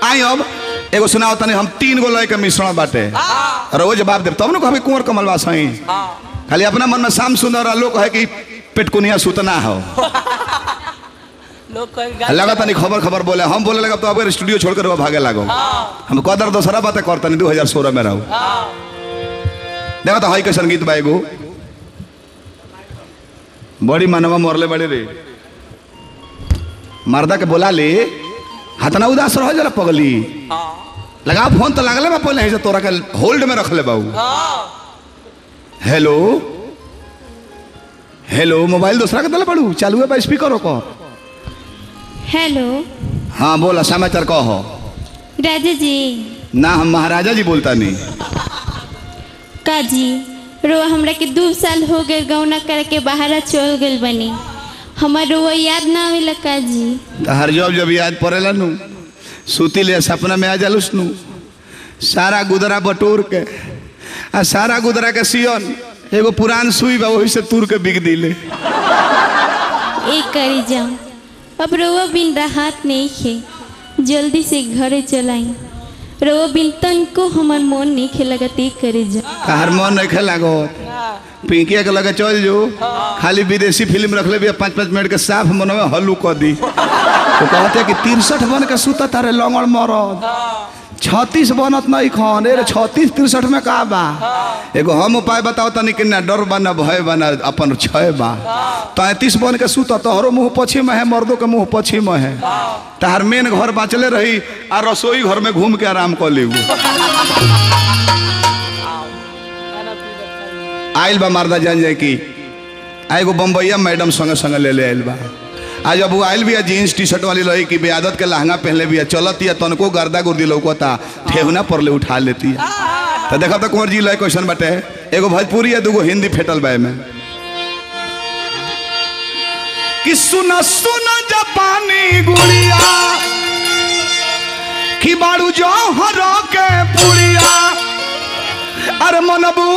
आई अब एगो सुनाओ तनी हम तीन गो लय के मिश्रण बाटे रोज जवाब देब तब न कहबे कुंवर कमलवा सही खाली अपना मन में शाम सुंदर और लोग कहे कि पेटकुनिया सुतना हो लोग कहे गाली लगा तनी खबर खबर बोले हम बोले लगा तो अब स्टूडियो छोड़कर वो भागे लागो हम कदर दोसरा बातें करतनी दू हजार सोलह में रहू देखो तो हई कैसन गीत बा एगो बड़ी मानवा मरले बड़ी रे मर्दा के बोला ले हतना उदास रह जरा पगली लगा फोन तो लगले बा पहले से तोरा के होल्ड में रख ले बाबू हेलो हेलो मोबाइल दूसरा के दले पड़ू चालू है बा स्पीकर को हेलो हाँ बोला समाचार कहो राजा जी ना हम महाराजा जी बोलता नहीं काजी रो हमरा के दू साल हो गए गौना करके बाहर चल गइल बनी हमार रो याद ना आवेला काजी तो हर जब जब याद पड़ेला नु सूती ले सपना में आ जालूस नु सारा गुदरा बटोर के आ सारा गुदरा के सियन एगो पुरान सुई बा वही से तुर के बिक दिले एक करी जाओ अब रोवा बिन राहत नहीं खे जल्दी से घरे चलाई रोवा बिन तनको हमार मन नहीं खे लगत एक करे जाओ हर मन नहीं खेला गो पिंकिया के लगे चल जो खाली विदेशी फिल्म रख ले भी पाँच पाँच मिनट के साफ मन में हल्लू कर दी तो कहते कि तिरसठ बन के सुता तारे लंगड़ मरद छत्तीस बनत नहीं खन रे छत्तीस तिरसठ में का बा एगो हम उपाय बताओ तनी कि ना डर बा ना भय बा ना अपन छय बा तैतीस बन के सुत तोहरो मुंह पश्चिम है मर्दों के मुंह पश्चिम है तहार मेन घर बाँचले रही आ रसोई घर में घूम के आराम कर लेबू खाना पीना खाई आइल बा मर्दा जान जाए कि आ एगो बम्बैया मैडम संगे संगे ले ले आइल बा आज अब वो आइल भी जीन्स टी शर्ट वाली रही कि बेआदत के लहंगा पहनले भी चलत या तनको गर्दा गुर्दी लौकता ठेहुना पर ले उठा लेती है तो देखा तो कुंवर जी लय क्वेश्चन बाटे एगो भोजपुरी या दूगो हिंदी फेटल बा में कि सुना सुना जापानी गुड़िया कि बाड़ू जो हरो के पुड़िया अरे मनबू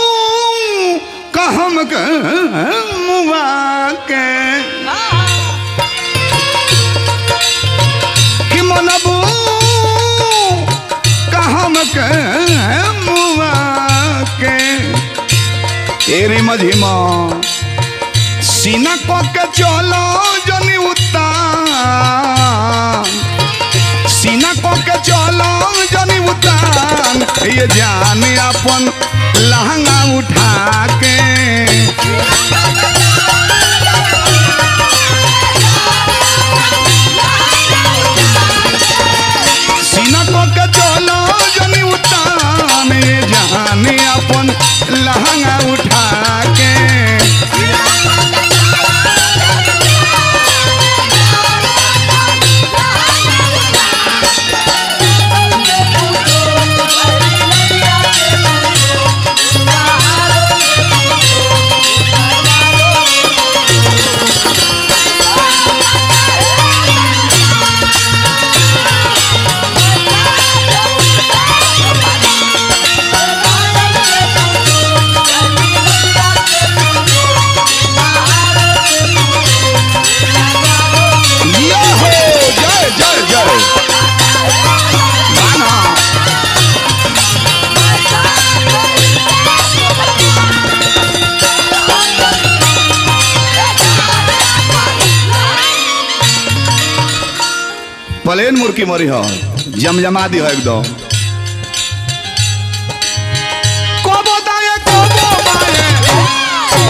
कहम के मुआ के कि मनबू कहम के मुआ के एरी मझिमा सीना को के चलो जनी उतान सीना को के चलो जनी उतान ये जान अपन लहंगा उठा के सीना को के चलो जनी उतान ये जान अपन लहंगा उठा के ये हो जय जय जय गाना प्लेन मुर्की मरी हो जमजमा दी हो एकदम कोबो दाए कोबो बाए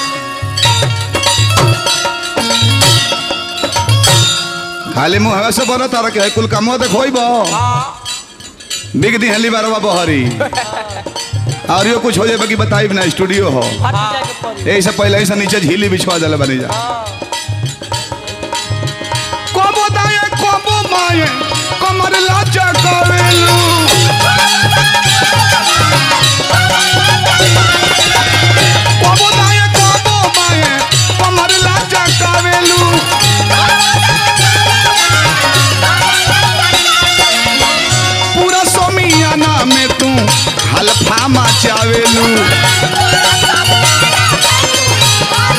खाली मुँह से बनो तारा के है कुल कामो देखोइब बिग दी हली बारवा बहरी और यो कुछ हो जाए बाकी बताई ना स्टूडियो हो फट जाके पड़ी यही से पहले ही से नीचे झीली बिछवा दिले बनी जा कोबो दाए कोबो माए कमर लाचा करेलू कोबो दाए कोबो माए कमर लाचा करेलू पूरा सोमियाना में तू हल्फा मचावेलू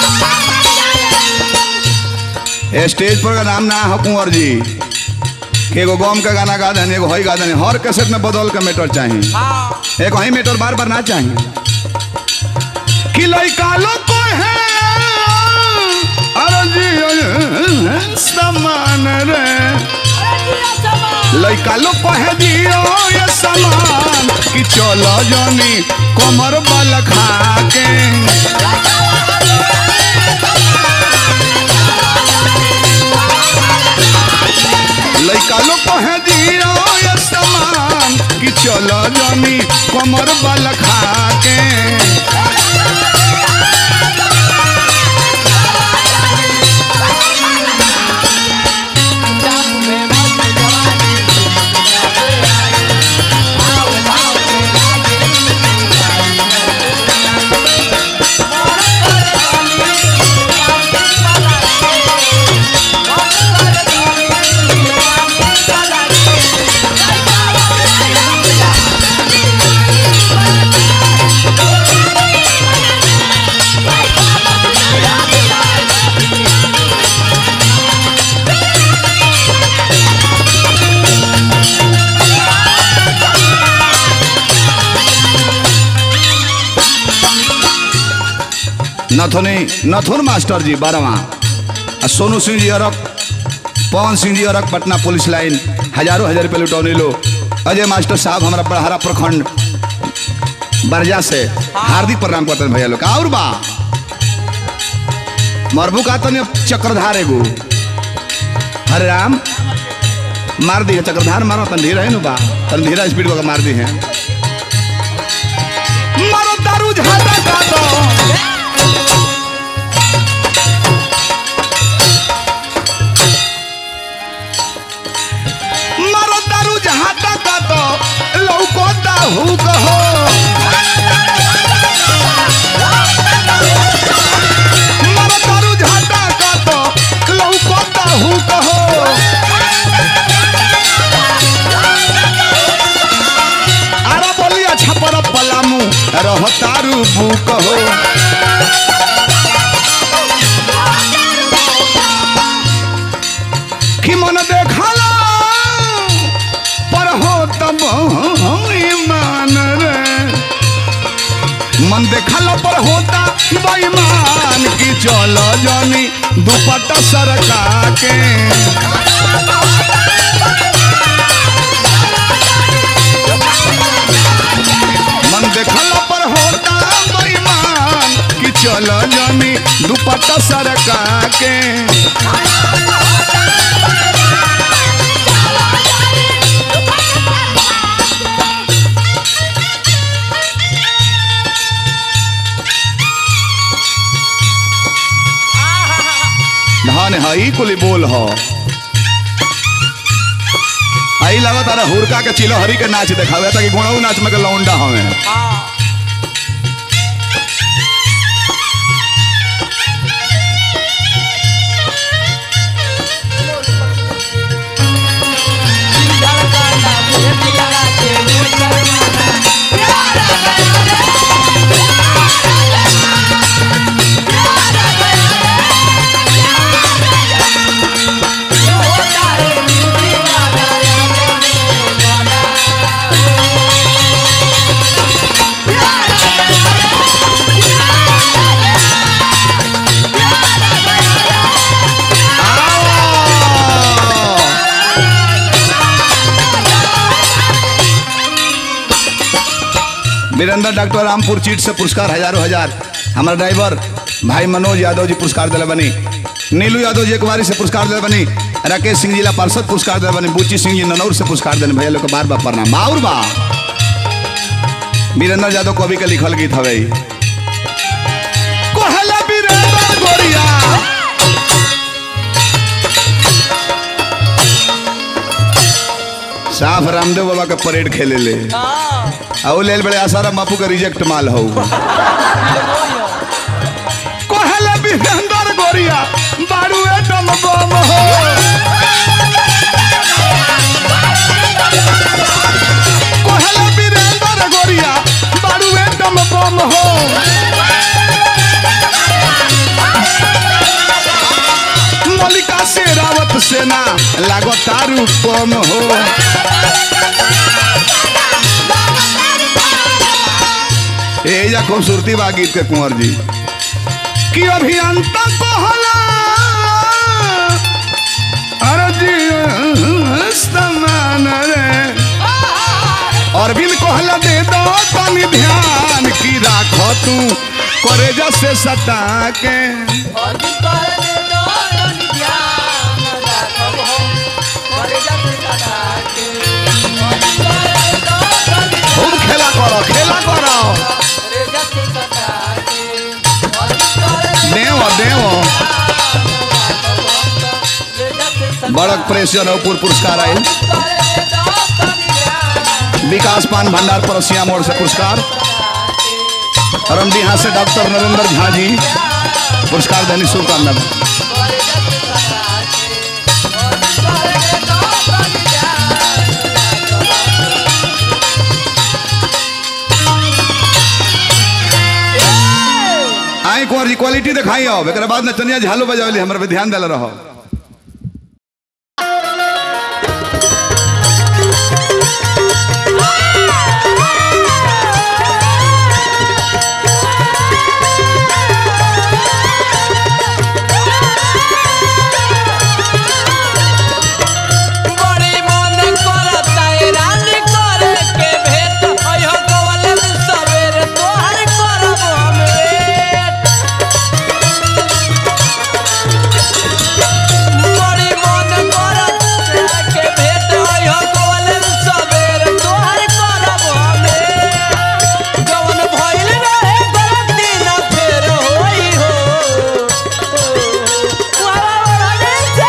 स्टेज पर का नाम ना हो कुंवर जी कि एगो गम का गाना गा देनी एगो हई गा देनी हर कैसेट में बदल के मैटर चाहिए हाँ एक ही मैटर बार बार ना चाहिए कि लइका लोग को है अरे जी समान रे लइका लोग को है दियो ये समान कि चलो जनी कमर बल खा के लइका लोग को है दियो ये समान कि चलो जनी कमर बल खा के नथुनी नथुन मास्टर जी बारहवा आ सोनू सिंह जी अरक पवन सिंह जी अरक पटना पुलिस लाइन हजारों हजार रुपये लुटौनी लो अजय मास्टर साहब हमारा बड़हरा प्रखंड बरजा से हार्दिक प्रणाम करते हैं भैया लोग और बा मरबू का तनी चक्रधार एगो हरे राम मार दी चक्रधार मारो तन धीरा है नु बा तन धीरा स्पीड को मार दी है मारो दारू झाटा का दो मारो दारू जहाँ तक तो लौको दाहू कहो मारो दारू जहाँ तक तो लौको दाहू कहो आरा बोली अच्छा पर पलामू रह तारू बू कहो कि मन देखला पर हो तब ईमान रे मन देखला पर होता बेईमान की चलो जानी दुपट्टा सरका के मन देखला पर होता बेईमान कि चलो जानी दुपट्टा सरका के धन है ई कुली बोल हो आई लगत अरे हुरका के चिलो हरी के नाच देखावे ताकि गुणऊ नाच में के लौंडा हवे हाँ वीरेंद्र डॉक्टर रामपुर चीट से पुरस्कार हजारों हजार हमारा ड्राइवर भाई मनोज यादव जी पुरस्कार दिले बनी नीलू यादव जी कुमारी से पुरस्कार दिले बनी राकेश सिंह जिला पार्षद पुरस्कार दिले बनी बुच्ची सिंह जी ननौर से पुरस्कार दिले भैया लोग के बार बार प्रणाम और बा वीरेंद्र यादव कवि के लिखल गीत हवे ई। कोहला वीरेंद्र गोरिया साफ रामदेव बाबा के परेड खेले ले हाँ औ लेल बड़े आसारा बापू का रिजेक्ट माल हो कोहले बिहंदर गोरिया बारू एटम बम हो कोहले बिहंदर गोरिया बारू एटम बम हो मलिका शेरावत सेना लागत तारू कम हो ए या खूबसूरती बा गीत के कुंवर जी कि अभियंता कहला अरे जी समान रे अरविंद कहला दे दो तनी ध्यान की राखो तू करे जैसे सता के खूब खेला करो खेला करो देव देव बड़क प्रेस जनकपुर पुरस्कार आयल विकास पान भंडार परसिया मोड़ से पुरस्कार रमडीहा से डॉक्टर नरेंद्र झा जी पुरस्कार देने शुभकामना आई कुंवर जी क्वालिटी दिखाई अब एक बाद नचनिया झालो बजावली हमारे पे ध्यान दिला रहो बड़ी मन करता है रानी करे के भेंट अयो गोवले सवेरे तोहर करब हम भेंट बड़ी मन करता के भेंट अयो गोवले सवेरे तोहर करब हम भेंट जवन भइल रहे गलती ना फेर होई हो वाला वाला रे छे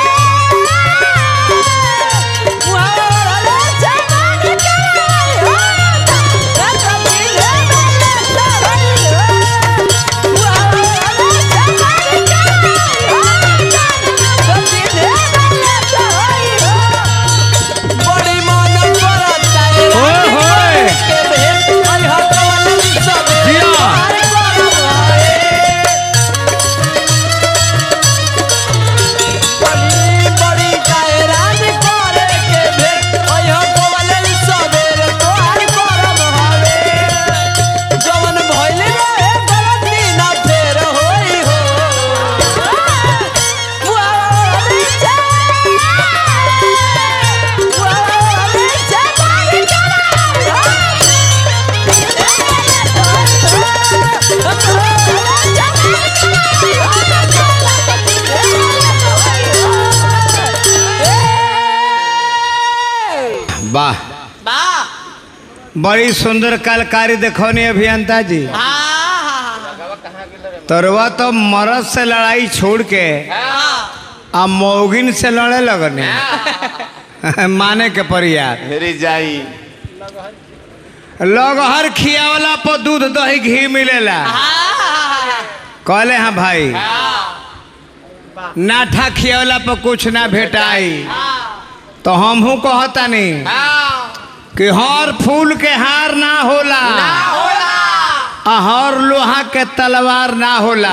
बड़ी मन करता है ओए होए। के भेंट अरे हटवाले सबे जिया। हमारे करब है बड़ी बड़ी कायरान करे के भेंट अयो गोवले सबेर तोहार करब हवे जवन भइल रहे गलती ना फेर होई हो वाले छे वाले छे बारी वाह बा बड़ी सुंदर कलाकारी देखौनी अभियंता जी तोरवा तो मरद से लड़ाई छोड़ के आ मौगिन से लड़े लगने माने के परियार हेरी जाई लगहर खियावला पर दूध दही घी मिलेला कहले हाँ भाई नाठा खियावला पर कुछ ना भेटाई तो हमहू कहतानी कि हर फूल के हार ना होला आ हर लोहा के तलवार ना होला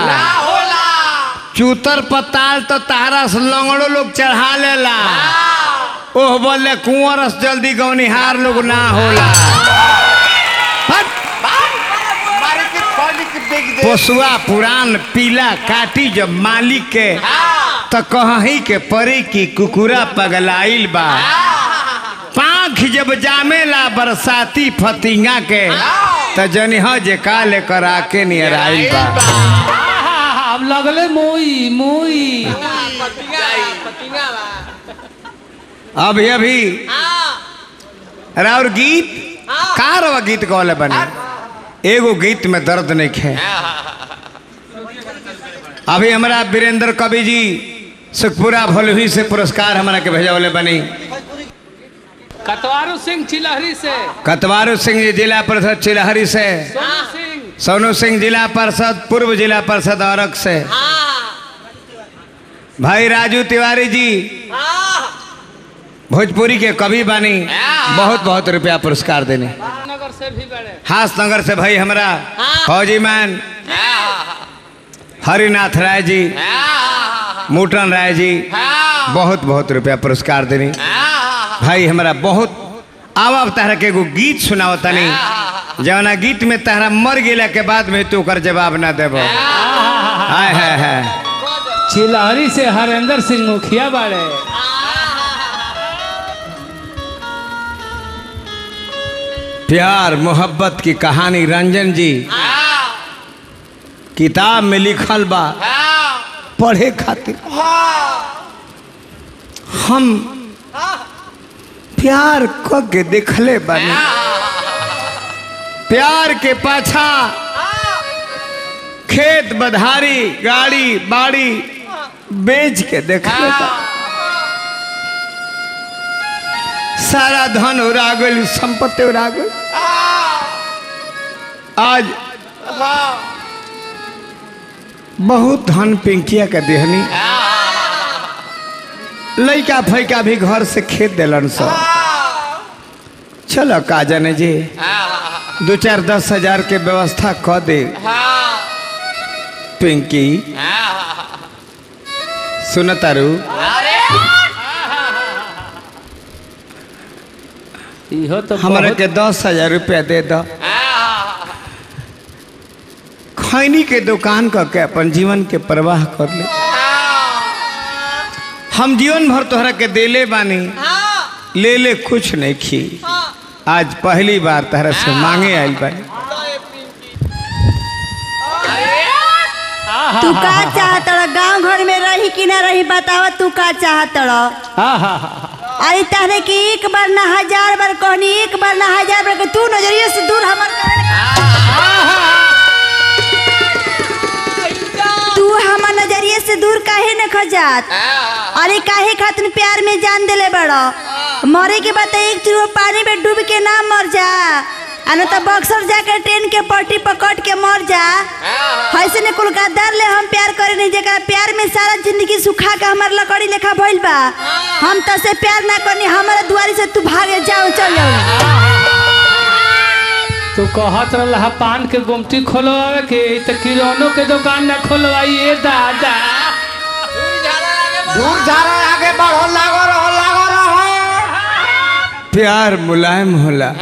चूतर पताल तो तारा से लंगड़ो लोग चढ़ा लेला ओह बोले कुंवर से जल्दी गौनिहार लोग ना होला हट! मारे के खोली के बेच दे पोसुआ पुरान पीला काटी जब मालिक के तो कहीं के परे की कुकुरा पगलाइल बा पाँख जब जामेला बरसाती फतिंगा के तो जनिह जे का लेकर आके नियर आइल बा अब लगले मोई मोई अभी अभी राउर गीत का रवा गीत गौले बने एगो गीत में दर्द नहीं खे अभी हमारा वीरेंद्र कवि जी सुखपुरा भोलवी से पुरस्कार हमारा के भेजवले बनी कतवारू सिंह चिलहरी से कतवारू सिंह जी जिला परिषद चिलहरी से सोनू सिंह सोनू सिंह जिला परिषद पूर्व जिला परिषद औरक से भाई राजू तिवारी जी भोजपुरी के कवि बानी बहुत बहुत रुपया पुरस्कार देने नगर से भी बड़े हास नगर से भाई हमारा फौजी मैन हरिनाथ राय जी मूटन राय जी बहुत बहुत रुपया पुरस्कार देनी भाई हमारा बहुत अब अब तहरा के एगो गीत सुनाओ तनी जवना गीत में तहरा मर गेला के बाद में तू ओकर जवाब ना देबो हाय हाय हाय चिलहरी से हरेंद्र सिंह मुखिया बाड़े प्यार मोहब्बत की कहानी रंजन जी किताब में लिखल बा पढ़े खातिर हम प्यार क के देखले बानी प्यार के पाछा खेत बधारी गाड़ी बाड़ी बेच के देखले बा सारा धन उड़ा गई संपत्ति उड़ा गई आज बहुत धन पिंकिया के देहनी लइका फैका भी घर से खेत दिलन सब चलो का जाने जी दो चार दस हजार के व्यवस्था क दे पिंकी सुन तारू इहो तो हमारे बहुत- के दस हजार रुपया दे दो खैनी के दुकान क के अपन जीवन के प्रवाह कर ले हम जीवन भर तोहरा के देले बानी ले ले कुछ नहीं खी आज पहली बार तहरा से मांगे आइल बानी तू का चाहत गांव घर में रही कि ना रही बतावा तू का चाहत आहा अरे तहरे के एक बार ना हजार बार कहनी एक बार ना हजार बार कहनी, तू नजरिए से दूर हमर काहे- तू हमर नजरिए से दूर काहे न खजात अरे काहे खातिर प्यार में जान देले बड़ो मरे के बाद तो एक चूहो पानी में डूब के ना मर जा आ न तो बक्सर जाकर ट्रेन के पट्टी पकड़ के मर जा ऐसे ने कुल गद्दार ले हम प्यार करे नहीं जगह प्यार में सारा जिंदगी सुखा के हमार लकड़ी लेखा भइल बा हम तो से प्यार ना करनी हमारे दुआरी से तू भागे जाओ चल जाओ तू कहत रहा पान के गुमटी खोलवावे के तो किरानों के दुकान ना खोलवाइए दादा दूर जा रहा आगे बढ़ो लागो रहो लागो रहो प्यार मुलायम होला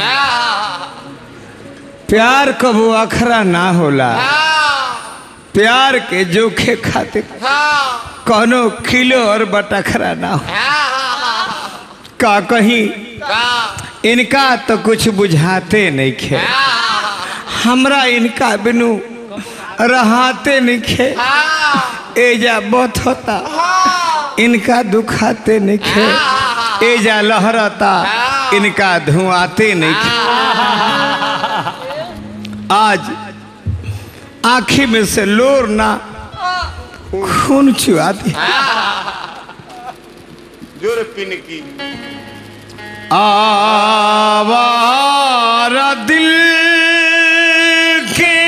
प्यार कबो अखरा ना होला प्यार के जोखे खातिर कोनो किलो और बटखरा ना हो का कहीं इनका तो कुछ बुझाते नहीं खे हमरा इनका बिनु रहाते नहीं खे एजा बहुत होता इनका दुखाते नहीं खे एजा लहरता इनका धुआते नहीं खे आज आंखी में से लोर ना खून चुआती जोर पिन की आवारा दिल के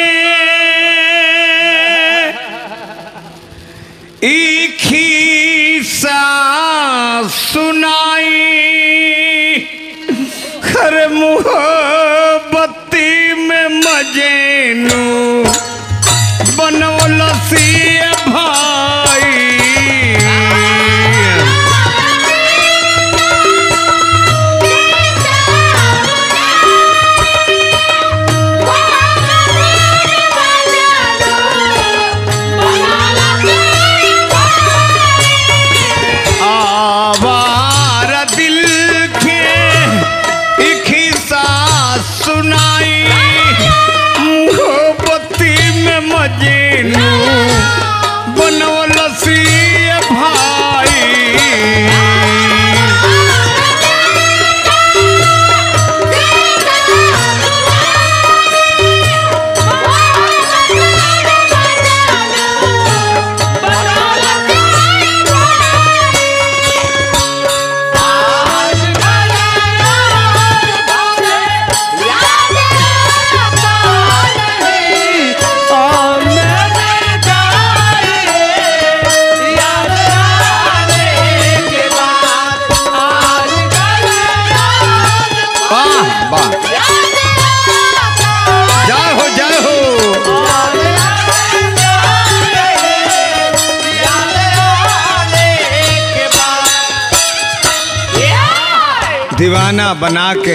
एक ही सा सुनाई खर मोहब्बती में मजेनू बनौल सी भाई आवारा दिल के एक ही सांस सुनाई मोहब्बती में मजेनू बनौल सी भाई वाह वाह जय हो जय हो दीवाना बना के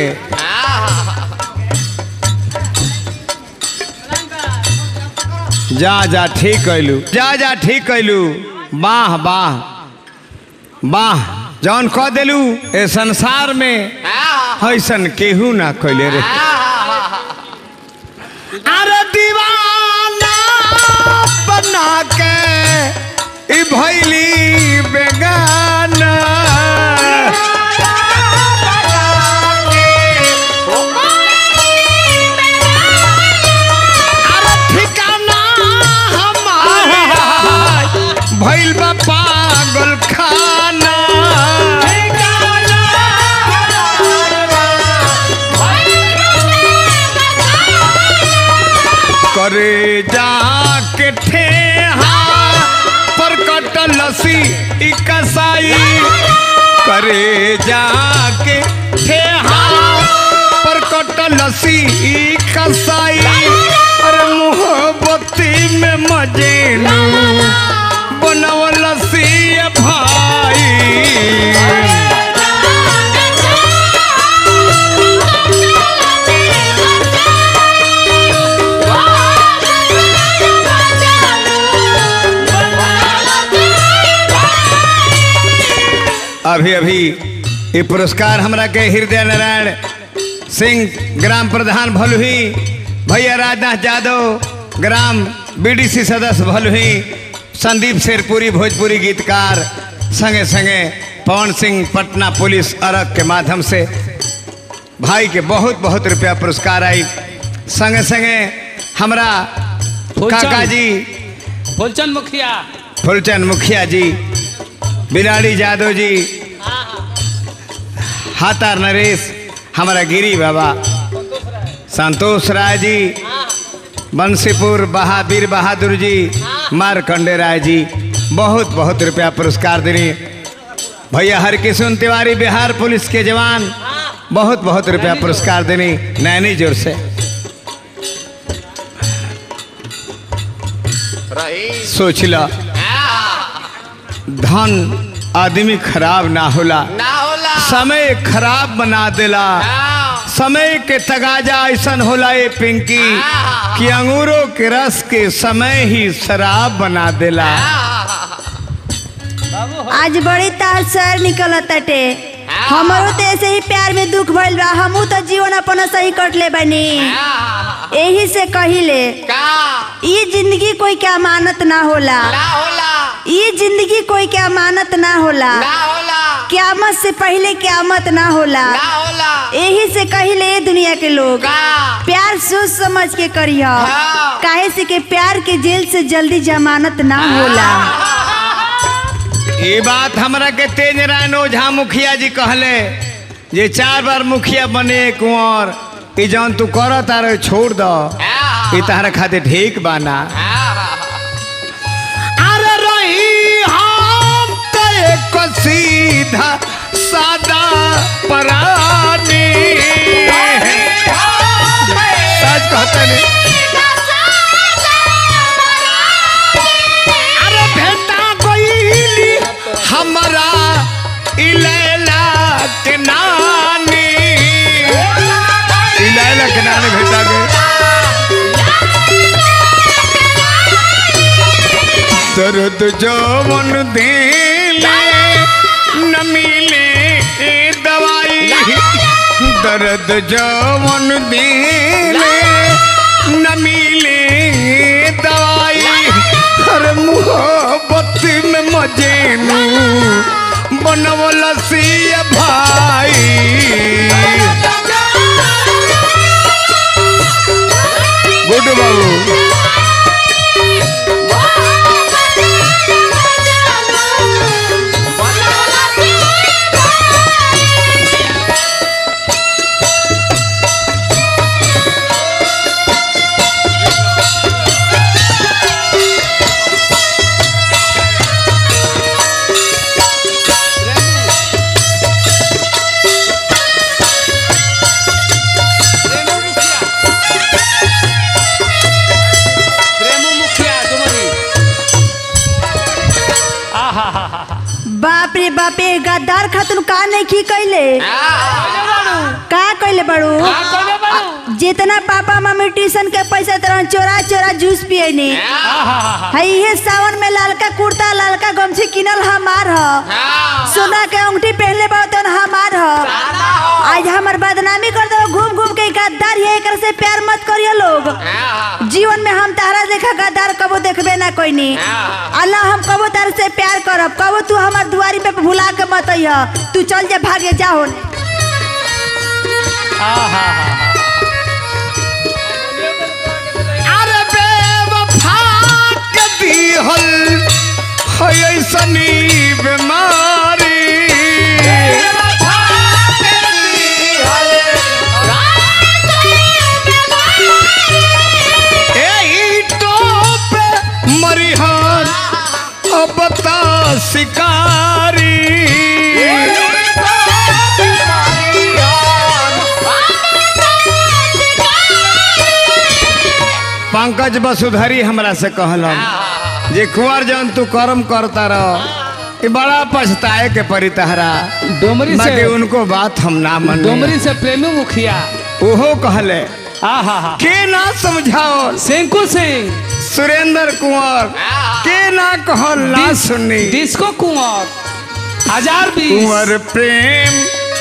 जा जा ठीक कैलू जा जा ठीक कैलू वाह वाह वाह जौन कह देलू ए संसार में ऐसन केहू ना कैले रे अरे दीवाना बना के ई भैली बेगाना अरे ठिकाना हमारा भैल बा पागल खाना करे जाके ठेहा पर कटल लसी ई कसाई करे जाके ठेहा पर कटल लसी ई कसाई अरे मोहब्बती में मजे लू बनवल लसी भाई अभी अभी ये पुरस्कार हमरा के हृदय नारायण सिंह ग्राम प्रधान भलुही भैया राजनाथ यादव ग्राम बीडीसी सदस्य भलुही संदीप शेरपुरी भोजपुरी गीतकार संगे संगे पवन सिंह पटना पुलिस अरग के माध्यम से भाई के बहुत बहुत रुपया पुरस्कार आई संगे संगे हमरा फूलचंद। काका जी फुलचंद मुखिया फुलचंद मुखिया जी बिलाड़ी यादव जी हातार नरेश हमारा गिरी बाबा संतोष राय जी बंसीपुर बहावीर बहादुर जी मारकंडे राय जी बहुत बहुत रुपया पुरस्कार देनी भैया हरकिशन तिवारी बिहार पुलिस के जवान बहुत बहुत रुपया पुरस्कार देनी नैनी जोर से रही सोच ला धन आदमी खराब ना होला ना होला समय खराब बना देला समय के तगाजा ऐसन होला ये पिंकी कि अंगूरों के रस के समय ही शराब बना देला आज बड़ी तार सर निकल तटे हमारो तो ऐसे ही प्यार में दुख भइल बा हमू तो जीवन अपन सही कट ले बनी यही से कहिले का ये जिंदगी कोई के अमानत ना होला ना होला ये जिंदगी कोई के अमानत ना होला ना होला क्यामत से पहले क्यामत ना होला ना होला यही से कहिले ये दुनिया के लोग का प्यार सोच समझ के करिह हाँ। काहे से के प्यार के जेल से जल्दी जमानत ना होला ये बात हमरा के तेज नारायण ओझा मुखिया जी कहले जे चार बार मुखिया बने कुंवर ई जौन तू कर तारे छोड़ दो ई तहरा खातिर ठीक बाना अरे रही हम तो एक सीधा सादा परानी सच कहते नहीं अरे भेटा गईली हमरा इलैला के नानी इलैला के नानी भेटा गई दर्द जवन दिले न मिले दवाई दर्द जवन दिले न मिले दवाई हर मोहब्बत में मजे नू बनवल सिया भाई गुड बाबू प्रेमू मुखिया प्रेमू मुखिया तुम्हारी आहा हा हा बाप रे बाप रे गद्दार खातुन का नहीं की कैले बड़ू हाँ कौन बारू जितना पापा मम्मी ट्यूशन के पैसा तरह चोरा चोरा जूस पियनी है इहे सावन में लालका कुर्ता लालका गमछी किनल हमार ह सोना के अंगूठी पहनले बा तन हमार ह आज हमर बदनामी कर दो घूम घूम के गद्दार है एकर से प्यार मत करियो लोग जीवन में हम तारा देखा गद्दार कबो देखबे ना कोईनी अल्लाह हम कबो तार से प्यार करब कबो तू हमर दुआरी पे भुला के मत अइह तू चल जा भागे जा होने अरे बेवफा के दिहल है ऐसनी बीमारी एही टोप मरिहन अब ता शिकारी पंकज वसुधरी हमरा से कहलन जे कुंवर जन तू कर्म करता रह ये बड़ा पछताए के परी तहरा डोमरी बाकी से उनको बात हम ना मन डोमरी से प्रेमी मुखिया ओहो कहले आ हा हा के ना समझाओ सेंकू सिंह सुरेंद्र कुंवर के ना कहल ना डिस- सुनी डिस्को कुंवर हजार बीस कुंवर प्रेम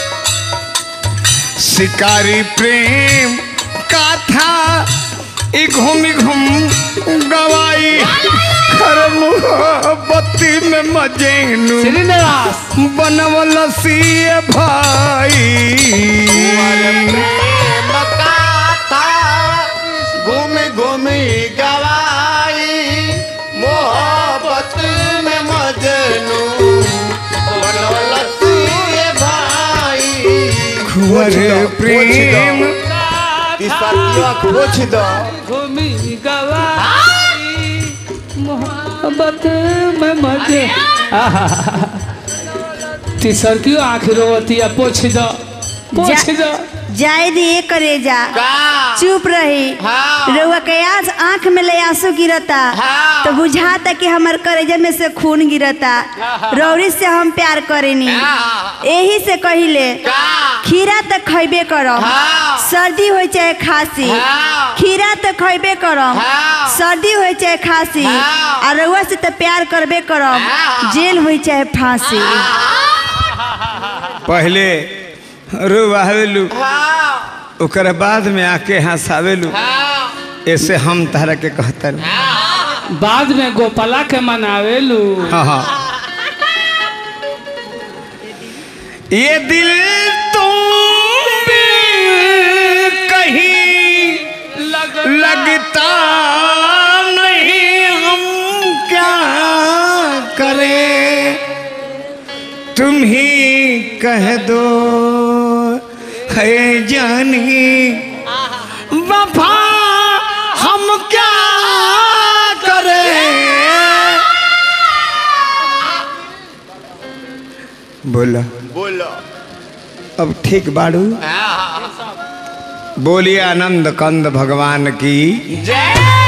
शिकारी प्रेम काथा ई घूमी घूम गवाई खर मोहब्बती में मजेनु श्रीनिवास बनवल सिए भाई घूमी घूमी गवाई मोहब्बत में मजनू बनवलसी भाई कुंवर प्रेम तिसरिया खोज दो घूमी गवाई मोहब्बत में मजे आहा तीसर क्यों आँख रोवतिया पोछ दो पोछ दो जाए दिए करे जा चुप रही हाँ। रउआ के आज आंख में ले आंसू गिरता हाँ। तो बुझाता कि हमर करेजा में से खून गिरता रौरी से हम प्यार करेनी हाँ। यही से कहिले का खीरा तो खैबे करम हाँ। सर्दी हो चाहे खांसी हाँ। खीरा तो खैबे करम हाँ। सर्दी हो चाहे खांसी हाँ। और रउआ से तो प्यार करबे करम हाँ। जेल हो चाहे फांसी पहले रुआवेलू हाँ ओकर बाद में आके हंसावेलू हाँ ऐसे हम तहरा के कहतन बाद में गोपाला के मनावेलू हाँ हाँ ये दिल तुम भी कहीं लगता नहीं हम क्या करें तुम ही कह दो है जानी वफा हम क्या करें बोला बोलो अब ठीक बाड़ू बोलिए आनंद कंद भगवान की जय